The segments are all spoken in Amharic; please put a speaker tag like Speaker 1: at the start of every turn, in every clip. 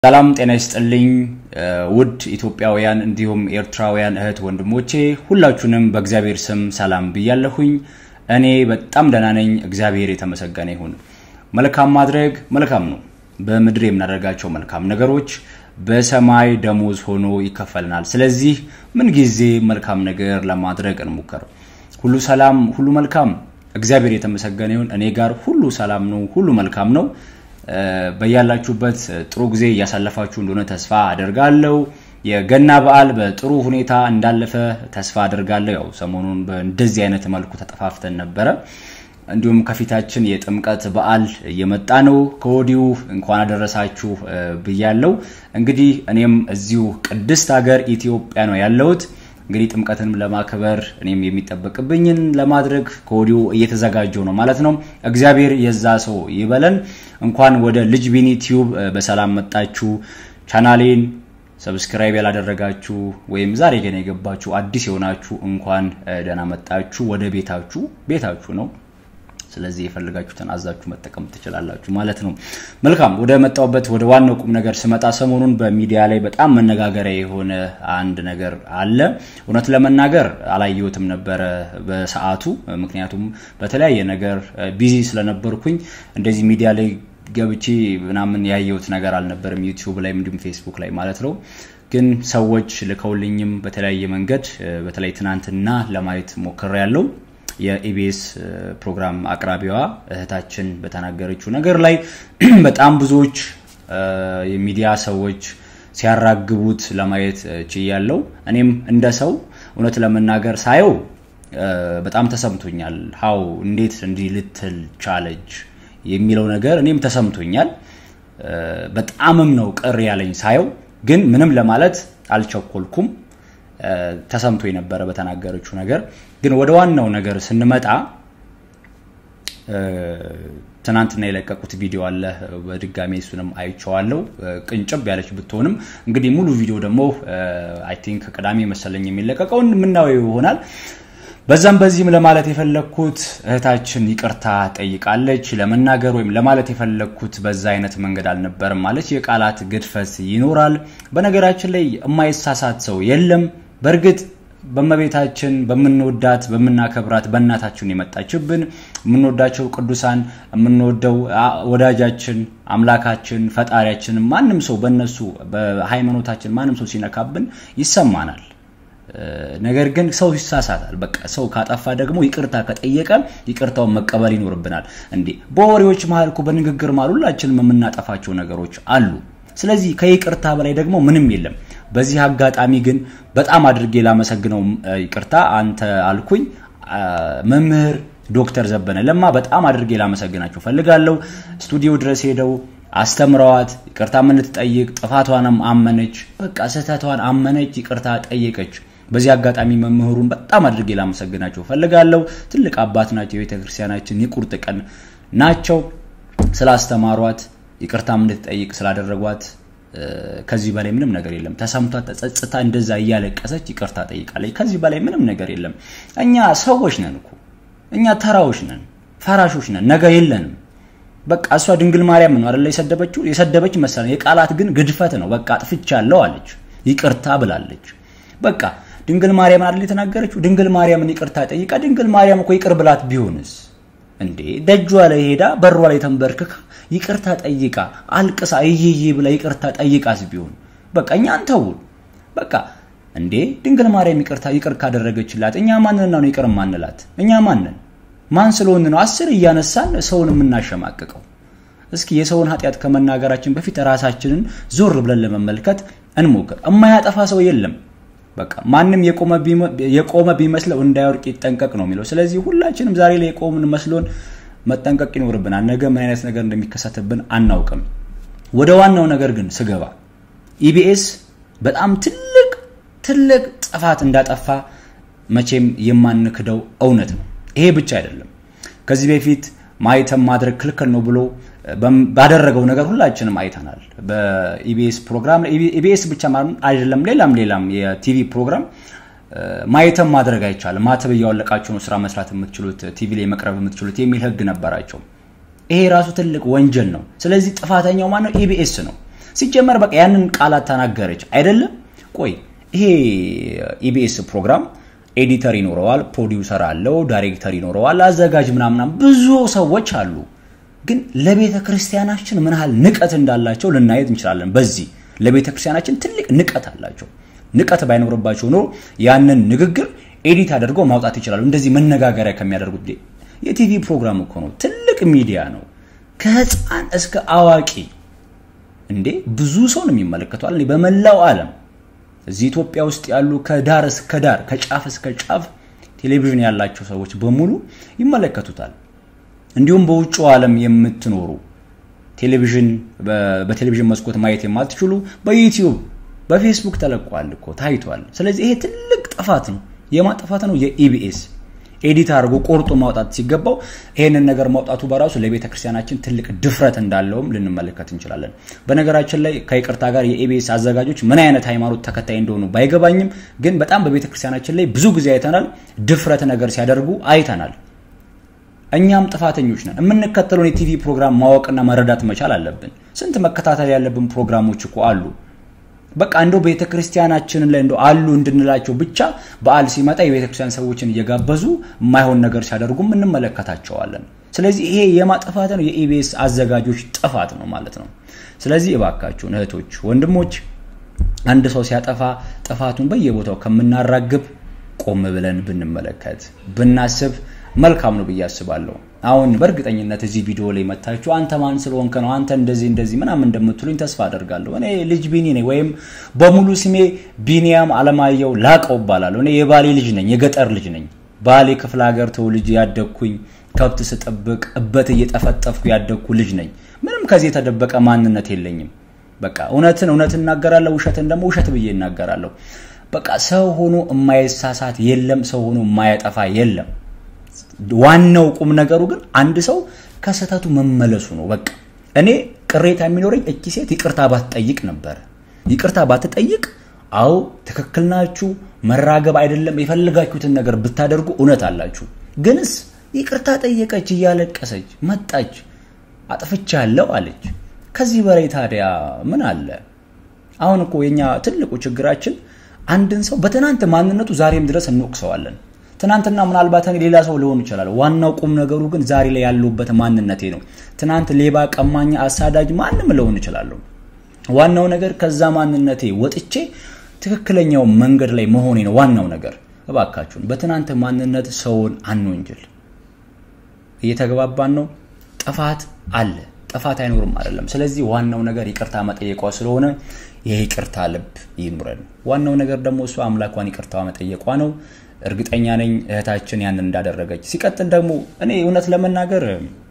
Speaker 1: ሰላም ጤና ይስጥልኝ ውድ ኢትዮጵያውያን እንዲሁም ኤርትራውያን እህት ወንድሞቼ ሁላችሁንም በእግዚአብሔር ስም ሰላም ብያለሁኝ። እኔ በጣም ደህና ነኝ፣ እግዚአብሔር የተመሰገነ ይሁን። መልካም ማድረግ መልካም ነው። በምድር የምናደርጋቸው መልካም ነገሮች በሰማይ ደሞዝ ሆኖ ይከፈልናል። ስለዚህ ምንጊዜ መልካም ነገር ለማድረግ እንሞክር። ሁሉ ሰላም፣ ሁሉ መልካም፣ እግዚአብሔር የተመሰገነ ይሁን። እኔ ጋር ሁሉ ሰላም ነው፣ ሁሉ መልካም ነው። በያላችሁበት ጥሩ ጊዜ እያሳለፋችሁ እንደሆነ ተስፋ አደርጋለሁ። የገና በዓል በጥሩ ሁኔታ እንዳለፈ ተስፋ አደርጋለሁ። ያው ሰሞኑን በእንደዚህ አይነት መልኩ ተጠፋፍተን ነበረ። እንዲሁም ከፊታችን የጥምቀት በዓል እየመጣ ነው። ከወዲሁ እንኳን አደረሳችሁ ብያለሁ። እንግዲህ እኔም እዚሁ ቅድስት ሀገር ኢትዮጵያ ነው ያለሁት። እንግዲህ ጥምቀትንም ለማክበር እኔም የሚጠበቅብኝን ለማድረግ ከወዲሁ እየተዘጋጀው ነው ማለት ነው። እግዚአብሔር የዛ ሰው ይበለን። እንኳን ወደ ልጅ ቢኒ ቲዩብ በሰላም መጣችሁ። ቻናሌን ሰብስክራይብ ያላደረጋችሁ ወይም ዛሬ ገና የገባችሁ አዲስ የሆናችሁ እንኳን ደህና መጣችሁ። ወደ ቤታችሁ ቤታችሁ ነው። ስለዚህ የፈልጋችሁትን አዛችሁ መጠቀም ትችላላችሁ ማለት ነው። መልካም ወደ መጣሁበት ወደ ዋናው ቁም ነገር ስመጣ ሰሞኑን በሚዲያ ላይ በጣም መነጋገሪያ የሆነ አንድ ነገር አለ። እውነት ለመናገር አላየሁትም ነበረ በሰዓቱ፣ ምክንያቱም በተለያየ ነገር ቢዚ ስለነበርኩኝ እንደዚህ ሚዲያ ላይ ገብቼ ምናምን ያየሁት ነገር አልነበረም፣ ዩቲዩብ ላይ እንዲሁም ፌስቡክ ላይ ማለት ነው። ግን ሰዎች ልከውልኝም በተለያየ መንገድ በተለይ ትናንትና ለማየት ሞክሬያለሁ። የኢቢኤስ ፕሮግራም አቅራቢዋ እህታችን በተናገረችው ነገር ላይ በጣም ብዙዎች የሚዲያ ሰዎች ሲያራግቡት ለማየት ችያለው። እኔም እንደ ሰው እውነት ለመናገር ሳየው በጣም ተሰምቶኛል። ሀው እንዴት እንዲህ ልትል ቻለች የሚለው ነገር እኔም ተሰምቶኛል። በጣምም ነው ቅር ያለኝ ሳየው፣ ግን ምንም ለማለት አልቸኮልኩም። ተሰምቶ የነበረ በተናገረችው ነገር ግን ወደ ዋናው ነገር ስንመጣ ትናንትና የለቀቁት ቪዲዮ አለ። በድጋሚ እሱንም አይቼዋለሁ። ቅንጭብ ያለች ብትሆንም እንግዲህ ሙሉ ቪዲዮ ደግሞ አይ ቲንክ ቅዳሜ መሰለኝ የሚለቀቀውን የምናየው ይሆናል። በዛም በዚህም ለማለት የፈለግኩት እህታችን ይቅርታ ጠይቃለች። ለመናገር ወይም ለማለት የፈለግኩት በዛ አይነት መንገድ አልነበርም ማለች። የቃላት ግድፈት ይኖራል። በነገራችን ላይ የማይሳሳት ሰው የለም። በእርግጥ በመቤታችን በምንወዳት በምናከብራት በእናታችን የመጣችብን የምንወዳቸው ቅዱሳን የምንወደው ወዳጃችን አምላካችን ፈጣሪያችን ማንም ሰው በእነሱ በሃይማኖታችን ማንም ሰው ሲነካብን ይሰማናል። ነገር ግን ሰው ይሳሳታል። በቃ ሰው ካጠፋ ደግሞ ይቅርታ ከጠየቀ ይቅርታውን መቀበል ይኖርብናል። እንዴ በወሬዎች መሀል እኮ በንግግር መሀል ሁላችንም የምናጠፋቸው ነገሮች አሉ። ስለዚህ ከይቅርታ በላይ ደግሞ ምንም የለም። በዚህ አጋጣሚ ግን በጣም አድርጌ ላመሰግነው ይቅርታ አንተ አልኩኝ መምህር ዶክተር ዘበነ ለማ በጣም አድርጌ ላመሰግናቸው ፈልጋለሁ። ስቱዲዮ ድረስ ሄደው አስተምረዋት ይቅርታ የምንትጠይቅ ጥፋቷንም አመነች። በቃ ስህተቷን አመነች፣ ይቅርታ ጠየቀች። በዚህ አጋጣሚ መምህሩን በጣም አድርጌ ላመሰግናቸው ፈልጋለሁ። ትልቅ አባት ናቸው። የቤተክርስቲያናችን የቁርጥ ቀን ናቸው። ስላስተማሯት ይቅርታ እንድትጠይቅ ስላደረጓት ከዚህ በላይ ምንም ነገር የለም። ተሰምቷት ተጸጽታ እንደዛ እያለቀሰች ይቅርታ ጠይቃለች። ከዚህ በላይ ምንም ነገር የለም። እኛ ሰዎች ነን እኮ እኛ ተራዎች ነን፣ ፈራሾች ነን፣ ነገ የለንም። በቃ እሷ ድንግል ማርያም ነው አይደለ የሰደበችው የሰደበች መሰለኝ። የቃላት ግን ግድፈት ነው። በቃ አጥፍቻለሁ አለች፣ ይቅርታ ብላለች። በቃ ድንግል ማርያም አይደል የተናገረችው? ድንግል ማርያምን ይቅርታ ጠይቃ ድንግል ማርያም እኮ ይቅር ብላት ቢሆንስ እንዴ ደጇ ላይ ሄዳ በሯ ላይ ተንበርክካ ይቅርታ ጠይቃ አልቅሳ እይይ ብላ ይቅርታ ጠይቃስ ቢሆን በቃ እኛ አንተውን በቃ እንዴ ድንግል ማርያም ይቅርታ ይቅር ካደረገችላት እኛ ማንን ነው ይቅር ማንላት? እኛ ማንን ማን ስለሆን ነው አስር እያነሳን ሰውን የምናሸማቅቀው? እስኪ የሰውን ኃጢአት ከመናገራችን በፊት ራሳችንን ዞር ብለን ለመመልከት እንሞክር። እማያጠፋ ሰው የለም። በቃ ማንም የቆመ ቢመስለው እንዳይወርቅ ይጠንቀቅ ነው የሚለው። ስለዚህ ሁላችንም ዛሬ ላይ የቆምን መስሎን መጠንቀቅ ይኖርብናል። ነገ ምን አይነት ነገር እንደሚከሰትብን አናውቅም። ወደ ዋናው ነገር ግን ስገባ ኢቢኤስ በጣም ትልቅ ትልቅ ጥፋት እንዳጠፋ መቼም የማንክደው እውነት ነው። ይሄ ብቻ አይደለም። ከዚህ በፊት ማይተም ማድረግ ክልክል ነው ብሎ ባደረገው ነገር ሁላችንም አይተናል። በኢቢኤስ ፕሮግራም ኢቢኤስ ብቻ አይደለም፣ ሌላም ሌላም የቲቪ ፕሮግራም ማየተም ማድረግ አይቻልም። ማተብ እያወለቃችሁ ነው ስራ መስራት የምትችሉት፣ ቲቪ ላይ መቅረብ የምትችሉት የሚል ህግ ነበራቸው። ይሄ ራሱ ትልቅ ወንጀል ነው። ስለዚህ ጥፋተኛው ማነው? ኢቢኤስ ነው። ሲጀመር በቃ ያንን ቃላት ተናገረች አይደለም። ቆይ ይሄ ኢቢኤስ ፕሮግራም ኤዲተር ይኖረዋል፣ ፕሮዲውሰር አለው፣ ዳይሬክተር ይኖረዋል፣ አዘጋጅ ምናምናም ብዙ ሰዎች አሉ። ግን ለቤተ ክርስቲያናችን ምን ያህል ንቀት እንዳላቸው ልናየት እንችላለን። በዚህ ለቤተ ክርስቲያናችን ትልቅ ንቀት አላቸው። ንቀት ባይኖርባቸው ኖሮ ያንን ንግግር ኤዲት አድርገው ማውጣት ይችላሉ። እንደዚህ መነጋገሪያ ከሚያደርጉት የቲቪ ፕሮግራም እኮ ነው፣ ትልቅ ሚዲያ ነው። ከህፃን እስከ አዋቂ እንዴ ብዙ ሰው ነው የሚመለከተዋል። በመላው ዓለም እዚህ ኢትዮጵያ ውስጥ ያሉ ከዳር እስከ ዳር ከጫፍ እስከ ጫፍ ቴሌቪዥን ያላቸው ሰዎች በሙሉ ይመለከቱታል። እንዲሁም በውጭው ዓለም የምትኖሩ ቴሌቪዥን በቴሌቪዥን መስኮት ማየት የማትችሉ በዩቲዩብ በፌስቡክ ተለቋል እኮ ታይቷል። ስለዚህ ይሄ ትልቅ ጥፋት ነው። የማጥፋት ነው የኢቢኤስ ኤዲት አድርጎ ቆርጦ ማውጣት ሲገባው ይሄንን ነገር ማውጣቱ በራሱ ለቤተ ክርስቲያናችን ትልቅ ድፍረት እንዳለውም ልንመለከት እንችላለን። በነገራችን ላይ ከይቅርታ ጋር የኢቢኤስ አዘጋጆች ምን አይነት ሃይማኖት ተከታይ እንደሆኑ ባይገባኝም፣ ግን በጣም በቤተ ክርስቲያናችን ላይ ብዙ ጊዜ አይተናል። ድፍረት ነገር ሲያደርጉ አይተናል። እኛም ጥፋተኞች ነን። የምንከተለውን የቲቪ ፕሮግራም ማወቅና መረዳት መቻል አለብን። ስንት መከታተል ያለብን ፕሮግራሞች እኮ አሉ። በቃ እንደው ቤተ ክርስቲያናችንን ላይ እንደው አሉ እንድንላቸው ብቻ በዓል ሲመጣ የቤተ ክርስቲያን ሰዎችን እየጋበዙ የማይሆን ነገር ሲያደርጉም እንመለከታቸዋለን። ስለዚህ ይሄ የማጥፋት ነው የኢቢኤስ አዘጋጆች ጥፋት ነው ማለት ነው። ስለዚህ እባካችሁን እህቶች፣ ወንድሞች አንድ ሰው ሲያጠፋ ጥፋቱን በየቦታው ከምናራግብ ቆም ብለን ብንመለከት ብናስብ መልካም ነው ብዬ አስባለሁ። አሁን በእርግጠኝነት እዚህ ቪዲዮ ላይ መታችሁ አንተ ማን ስለሆንክ ነው አንተ እንደዚህ እንደዚህ ምናምን እንደምትሉኝ ተስፋ አደርጋለሁ። እኔ ልጅ ቢኒ ነኝ፣ ወይም በሙሉ ስሜ ቢኒያም አለማየሁ ላቀው እባላለሁ። እኔ የባሌ ልጅ ነኝ፣ የገጠር ልጅ ነኝ። ባሌ ክፍለ ሀገር ተወልጄ ያደግኩኝ ከብት ስጠብቅ እበት እየጠፈጠፍኩ ያደግኩ ልጅ ነኝ። ምንም ከዚህ የተደበቀ ማንነት የለኝም። በቃ እውነትን እውነት እናገራለሁ፣ ውሸትን ደግሞ ውሸት ብዬ እናገራለሁ። በቃ ሰው ሆኖ የማይሳሳት የለም፣ ሰው ሆኖ የማያጠፋ የለም። ዋናው ቁም ነገሩ ግን አንድ ሰው ከስህተቱ መመለሱ ነው። በቃ እኔ ቅሬታ የሚኖረኝ እቺ ሴት ይቅርታ ባትጠይቅ ነበር። ይቅርታ ባትጠይቅ፣ አዎ ትክክል ናችሁ፣ መራገብ አይደለም፣ የፈለጋችሁትን ነገር ብታደርጉ እውነት አላችሁ። ግንስ ይቅርታ ጠየቀች፣ እያለቀሰች መጣች፣ አጥፍቻለሁ አለች። ከዚህ በላይ ታዲያ ምን አለ? አሁን እኮ የኛ ትልቁ ችግራችን አንድን ሰው በትናንት ማንነቱ ዛሬም ድረስ እንወቅሰዋለን። ትናንትና ምናልባት እኔ ሌላ ሰው ሊሆን ይችላል። ዋናው ቁም ነገሩ ግን ዛሬ ላይ ያለሁበት ማንነቴ ነው። ትናንት ሌባ፣ ቀማኛ፣ አሳዳጅ ማንም ልሆን እችላለሁ። ዋናው ነገር ከዛ ማንነቴ ወጥቼ ትክክለኛው መንገድ ላይ መሆኔ ነው ዋናው ነገር። እባካችሁን በትናንት ማንነት ሰውን አንወንጅል። እየተግባባን ነው። ጥፋት አለ፣ ጥፋት አይኖርም አይደለም። ስለዚህ ዋናው ነገር ይቅርታ መጠየቋ ስለሆነ የይቅርታ ልብ ይኑረን። ዋናው ነገር ደግሞ እሷ አምላኳን ይቅርታ መጠየቋ ነው። እርግጠኛ ነኝ እህታችን ያንን እንዳደረገች። ሲቀጥል ደግሞ እኔ እውነት ለመናገር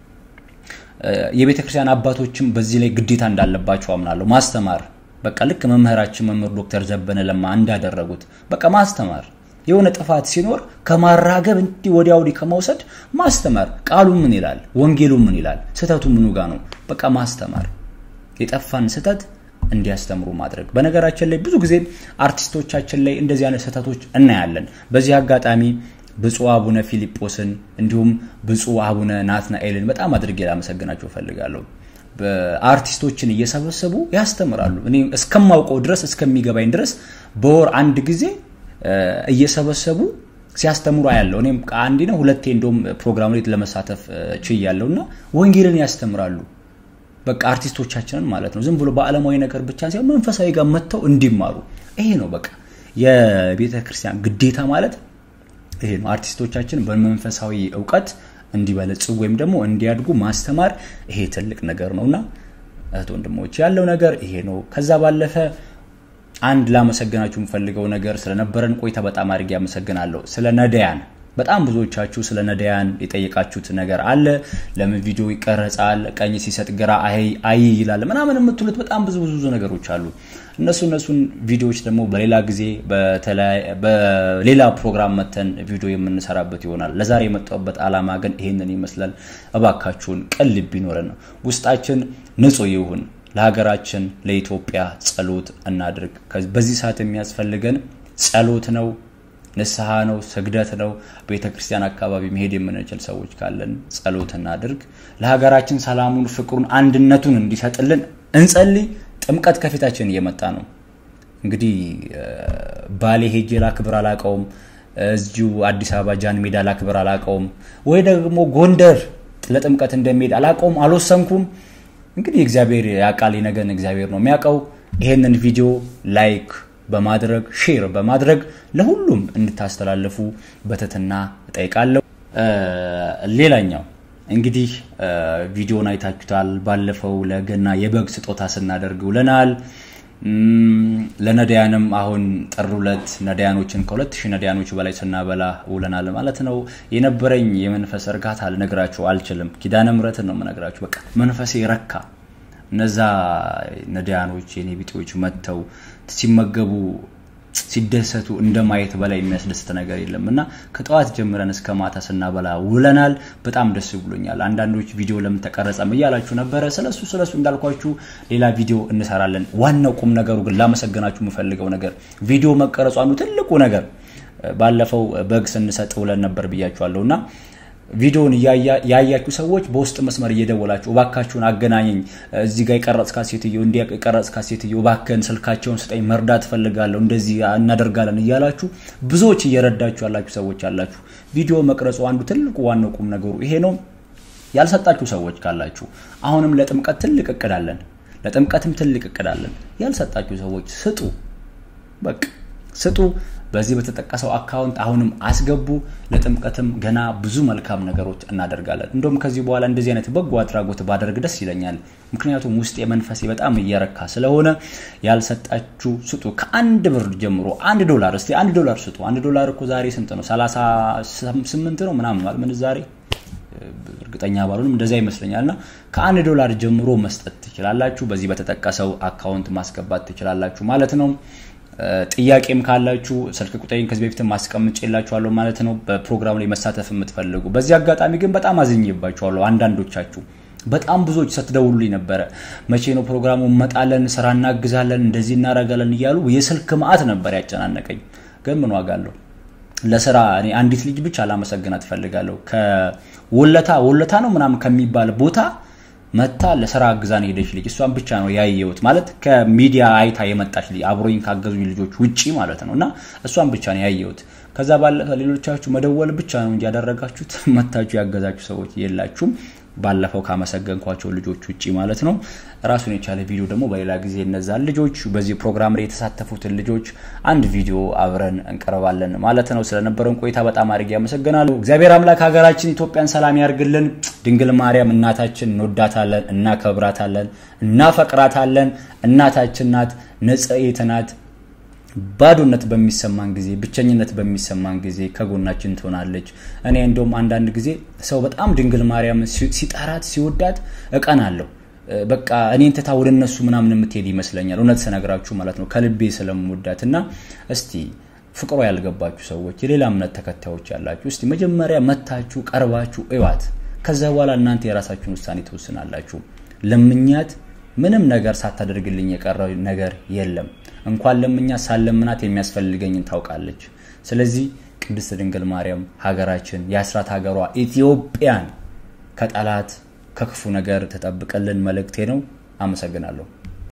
Speaker 1: የቤተ ክርስቲያን አባቶችም በዚህ ላይ ግዴታ እንዳለባቸው አምናለሁ። ማስተማር በቃ ልክ መምህራችን መምህር ዶክተር ዘበነ ለማ እንዳደረጉት በቃ ማስተማር የሆነ ጥፋት ሲኖር ከማራገብ እንዲህ ወዲያ ወዲህ ከመውሰድ ማስተማር። ቃሉ ምን ይላል? ወንጌሉ ምን ይላል? ስህተቱ ምኑ ጋ ነው? በቃ ማስተማር፣ የጠፋን ስህተት እንዲያስተምሩ ማድረግ። በነገራችን ላይ ብዙ ጊዜ አርቲስቶቻችን ላይ እንደዚህ አይነት ስህተቶች እናያለን። በዚህ አጋጣሚ ብፁዕ አቡነ ፊልጶስን እንዲሁም ብፁዕ አቡነ ናትናኤልን በጣም አድርጌ ላመሰግናቸው እፈልጋለሁ። አርቲስቶችን እየሰበሰቡ ያስተምራሉ። እኔ እስከማውቀው ድረስ እስከሚገባኝ ድረስ በወር አንድ ጊዜ እየሰበሰቡ ሲያስተምሩ አያለው። እኔም አንዴ ነው ሁለቴ እንደውም ፕሮግራም ላይ ለመሳተፍ ችያለሁ እና ወንጌልን ያስተምራሉ። በቃ አርቲስቶቻችንን ማለት ነው። ዝም ብሎ በዓለማዊ ነገር ብቻ ሳይሆን መንፈሳዊ ጋር መጥተው እንዲማሩ ይሄ ነው በቃ የቤተ ክርስቲያን ግዴታ ማለት ይሄ ነው። አርቲስቶቻችን በመንፈሳዊ እውቀት እንዲበለጽጉ ወይም ደግሞ እንዲያድጉ ማስተማር ይሄ ትልቅ ነገር ነው እና እህት ወንድሞች ያለው ነገር ይሄ ነው። ከዛ ባለፈ አንድ ላመሰግናችሁ የምፈልገው ነገር ስለነበረን ቆይታ በጣም አድርጌ አመሰግናለሁ። ስለ ነዳያን በጣም ብዙዎቻችሁ ስለ ነዳያን የጠየቃችሁት ነገር አለ። ለምን ቪዲዮ ይቀረጻል? ቀኝ ሲሰጥ ግራ አይ ይላል ምናምን የምትሉት በጣም ብዙ ብዙ ነገሮች አሉ። እነሱ እነሱን ቪዲዮዎች ደግሞ በሌላ ጊዜ በሌላ ፕሮግራም መተን ቪዲዮ የምንሰራበት ይሆናል። ለዛሬ የመጣሁበት ዓላማ ግን ይሄንን ይመስላል። እባካችሁን ቅን ልብ ይኖረን፣ ውስጣችን ንጹህ ይሁን። ለሀገራችን ለኢትዮጵያ ጸሎት እናድርግ። በዚህ ሰዓት የሚያስፈልገን ጸሎት ነው፣ ንስሐ ነው፣ ስግደት ነው። ቤተ ክርስቲያን አካባቢ መሄድ የምንችል ሰዎች ካለን ጸሎት እናድርግ። ለሀገራችን ሰላሙን፣ ፍቅሩን፣ አንድነቱን እንዲሰጥልን እንጸልይ። ጥምቀት ከፊታችን እየመጣ ነው። እንግዲህ ባሌ ሄጄ ላክብር አላቀውም፣ እዚሁ አዲስ አበባ ጃን ሜዳ ላክብር አላቀውም፣ ወይ ደግሞ ጎንደር ለጥምቀት እንደሚሄድ አላቀውም፣ አልወሰንኩም። እንግዲህ እግዚአብሔር ያውቃል፣ ነገን እግዚአብሔር ነው የሚያውቀው። ይሄንን ቪዲዮ ላይክ በማድረግ ሼር በማድረግ ለሁሉም እንድታስተላልፉ በትህትና እጠይቃለሁ። ሌላኛው እንግዲህ ቪዲዮን አይታችሁታል። ባለፈው ለገና የበግ ስጦታ ስናደርግ ውለናል። ለነዳያንም አሁን ጥር ሁለት ነዳያኖችን ከሁለት ሺህ ነዳያኖች በላይ ስናበላ ውለናል ማለት ነው። የነበረኝ የመንፈስ እርካታ ልነግራችሁ አልችልም። ኪዳነ ምሕረትን ነው የምነግራችሁ። በቃ መንፈሴ ረካ። እነዛ ነዳያኖች የኔ ቢጤዎች መጥተው ሲመገቡ ሲደሰቱ እንደ ማየት በላይ የሚያስደስት ነገር የለም እና ከጠዋት ጀምረን እስከ ማታ ስናበላ ውለናል። በጣም ደስ ብሎኛል። አንዳንዶች ቪዲዮ ለምን ተቀረጸም እያላችሁ ነበረ። ስለሱ ስለሱ እንዳልኳችሁ ሌላ ቪዲዮ እንሰራለን። ዋናው ቁም ነገሩ ግን ላመሰገናችሁ የምፈልገው ነገር ቪዲዮ መቀረጹ አንዱ ትልቁ ነገር ባለፈው በግ ስንሰጥ ውለን ነበር ብያችኋለሁ እና ቪዲዮውን ያያችሁ ሰዎች በውስጥ መስመር እየደወላችሁ እባካችሁን አገናኘኝ፣ እዚህ ጋር የቀረጽካት ሴትዮ እንዲ የቀረጽካት ሴትዮ እባክህን ስልካቸውን ስጠኝ፣ መርዳት እፈልጋለሁ፣ እንደዚህ እናደርጋለን እያላችሁ ብዙዎች እየረዳችሁ ያላችሁ ሰዎች አላችሁ። ቪዲዮ መቅረጹ አንዱ ትልቁ ዋናው ቁም ነገሩ ይሄ ነው። ያልሰጣችሁ ሰዎች ካላችሁ አሁንም ለጥምቀት ትልቅ እቅድ አለን፣ ለጥምቀትም ትልቅ እቅድ አለን። ያልሰጣችሁ ሰዎች ስጡ፣ በቃ ስጡ። በዚህ በተጠቀሰው አካውንት አሁንም አስገቡ። ለጥምቀትም ገና ብዙ መልካም ነገሮች እናደርጋለን። እንደውም ከዚህ በኋላ እንደዚህ አይነት በጎ አድራጎት ባደርግ ደስ ይለኛል። ምክንያቱም ውስጥ የመንፈሴ በጣም እየረካ ስለሆነ ያልሰጣችሁ ስጡ። ከአንድ ብር ጀምሮ አንድ ዶላር እስቲ አንድ ዶላር ስጡ። አንድ ዶላር እኮ ዛሬ ስንት ነው? 38 ነው ምናምን ማለት ምን ዛሬ እርግጠኛ ባልሆንም እንደዛ ይመስለኛል። እና ከአንድ ዶላር ጀምሮ መስጠት ትችላላችሁ። በዚህ በተጠቀሰው አካውንት ማስገባት ትችላላችሁ ማለት ነው። ጥያቄም ካላችሁ ስልክ ቁጥሬን ከዚህ በፊት ማስቀምጬላችኋለሁ ማለት ነው። በፕሮግራም ላይ መሳተፍ የምትፈልጉ በዚህ አጋጣሚ ግን በጣም አዝኜባችኋለሁ። አንዳንዶቻችሁ በጣም ብዙዎች ስትደውሉልኝ ነበረ። መቼ ነው ፕሮግራሙ? እንመጣለን፣ ስራ እናግዛለን፣ እንደዚህ እናደርጋለን እያሉ የስልክ መዓት ነበር ያጨናነቀኝ። ግን ምን ዋጋ አለው? ለስራ እኔ አንዲት ልጅ ብቻ ላመሰግናት እፈልጋለሁ። ከወለታ ወለታ ነው ምናምን ከሚባል ቦታ መታ ለስራ አግዛን ሄደች ልጅ እሷን ብቻ ነው ያየሁት። ማለት ከሚዲያ አይታ የመጣች ልጅ አብሮኝ ካገዙኝ ልጆች ውጪ ማለት ነው። እና እሷን ብቻ ነው ያየሁት። ከዛ ባለፈ ሌሎቻችሁ መደወል ብቻ ነው እንጂ ያደረጋችሁት መታችሁ ያገዛችሁ ሰዎች የላችሁም። ባለፈው ካመሰገንኳቸው ልጆች ውጪ ማለት ነው። ራሱን የቻለ ቪዲዮ ደግሞ በሌላ ጊዜ እነዛን ልጆች በዚህ ፕሮግራም ላይ የተሳተፉትን ልጆች አንድ ቪዲዮ አብረን እንቀርባለን ማለት ነው። ስለነበረን ቆይታ በጣም አድርጌ ያመሰግናሉ። እግዚአብሔር አምላክ ሀገራችን ኢትዮጵያን ሰላም ያርግልን። ድንግል ማርያም እናታችን እንወዳታለን፣ እናከብራታለን፣ እናፈቅራታለን። እናታችን ናት፣ ንጽሕት ናት። ባዶነት በሚሰማን ጊዜ ብቸኝነት በሚሰማን ጊዜ ከጎናችን ትሆናለች። እኔ እንደውም አንዳንድ ጊዜ ሰው በጣም ድንግል ማርያም ሲጠራት ሲወዳት እቀናለሁ። በቃ እኔን ትታ ወደ እነሱ ምናምን የምትሄድ ይመስለኛል። እውነት ስነግራችሁ ማለት ነው ከልቤ ስለምወዳት እና እስቲ ፍቅሯ ያልገባችሁ ሰዎች የሌላ እምነት ተከታዮች ያላችሁ እስቲ መጀመሪያ መታችሁ ቀርባችሁ እዋት። ከዛ በኋላ እናንተ የራሳችሁን ውሳኔ ትወስናላችሁ። ለምኛት ምንም ነገር ሳታደርግልኝ የቀረ ነገር የለም። እንኳን ለምኛ ሳለምናት የሚያስፈልገኝን ታውቃለች። ስለዚህ ቅድስት ድንግል ማርያም ሀገራችን የአስራት ሀገሯ ኢትዮጵያን ከጠላት ከክፉ ነገር ተጠብቀልን መልእክቴ ነው። አመሰግናለሁ።